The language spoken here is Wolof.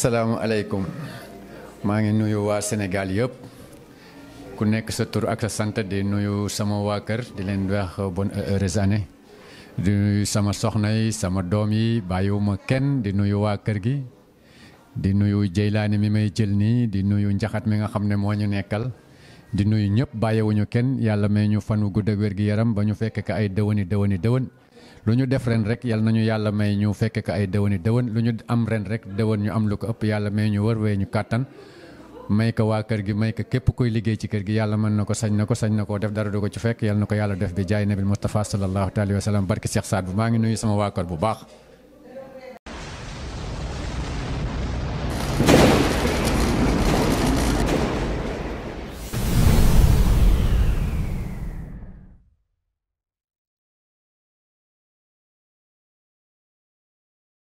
asalaamualeykum maa ngi nuyu waa Sénégal yëpp ku nekk sa tur ak sa sant di nuyu sama waa kër di leen wax bonne heureuse année di nuyu sama soxna yi sama doom yi bàyyiwuma kenn di nuyu waa kër gi di nuyu Jeylaani mi may jël nii di nuyu njaxat mi nga xam ne moo ñu nekkal di nuyu ñëpp bàyyiwuñu kenn yàlla may ñu fanu gudd ak wér gi yaram ba ñu fekk ka ay dëwëni dëwëni dëwën lu ñu def ren rek yal nañu yàlla may ñu fekk ka ay dëwëni dëwën lu ñu am ren rek dëwën ñu am lu ko ëpp yàlla may ñu wër wee ñu kàttan may ko waa kër gi may ko képp koy liggéey ci kër gi yàlla mën na ko sañ na ko sañ na koo def dara du ko ci fekk yal na ko yàlla def bi jaay nabil Mustafa sallallahu alayhi wa sallam barki Cheikh Saad bu maa ngi nuyu sama waa kër bu baax